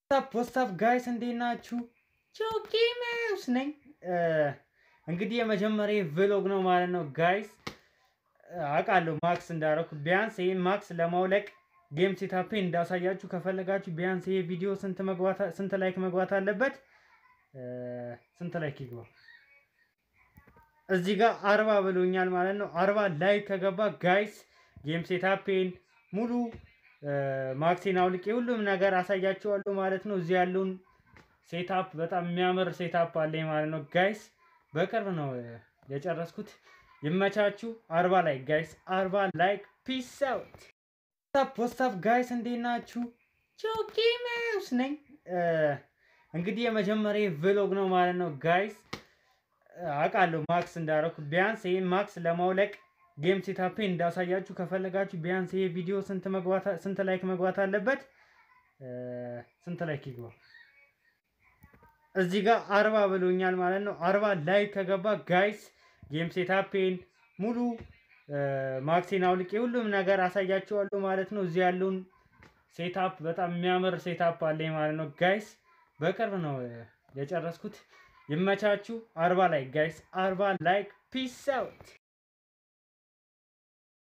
ፖስታፍ ጋይስ እንዴት ናችሁ? ጆጌመስ ነኝ። እንግዲህ የመጀመሪያ ቭሎግ ነው ማለት ነው ጋይስ። አውቃለሁ ማክስ እንዳረኩ ቢያንስ ይህን ማክስ ለማውለቅ ጌም ሴታፔ እንዳሳያችሁ ከፈለጋችሁ ቢያንስ ይሄ ቪዲዮ ስንት መግባት ስንት ላይክ መግባት አለበት? ስንት ላይክ ይግባ? እዚህ ጋር አርባ ብሎኛል ማለት ነው። አርባ ላይክ ከገባ ጋይስ ጌም ሴታፔን ሙሉ ማክሲን አውልቄ ሁሉም ነገር አሳያችኋለሁ ማለት ነው። እዚህ ያለውን ሴታፕ በጣም የሚያምር ሴታፕ አለኝ ማለት ነው ጋይስ። በቅርብ ነው የጨረስኩት። ይመቻችሁ። አርባ ላይክ ጋይስ፣ አርባ ላይክ። ፒስ አውት። ፖስታፍ ጋይስ እንዴት ናችሁ? ጆጌመስ ነኝ። እንግዲህ የመጀመሪያ ቭሎግ ነው ማለት ነው ጋይስ። አውቃለሁ ማክስ እንዳረኩ ቢያንስ ይህን ማክስ ለማውለቅ ጌም ሴታፔ እንዳሳያችሁ ከፈለጋችሁ ቢያንስ ይሄ ቪዲዮ ስንት መግባት ስንት ላይክ መግባት አለበት? ስንት ላይክ ይግባ? እዚህ ጋር አርባ ብሎኛል ማለት ነው። አርባ ላይክ ከገባ ጋይስ ጌም ሴታፔን ሙሉ ማክሲን አውልቄ ሁሉም ነገር አሳያችኋለሁ ማለት ነው። እዚህ ያለውን ሴታፕ በጣም የሚያምር ሴታፕ አለኝ ማለት ነው ጋይስ። በቅርብ ነው የጨረስኩት። ይመቻችሁ። አርባ ላይክ ጋይስ፣ አርባ ላይክ። ፒስ አውት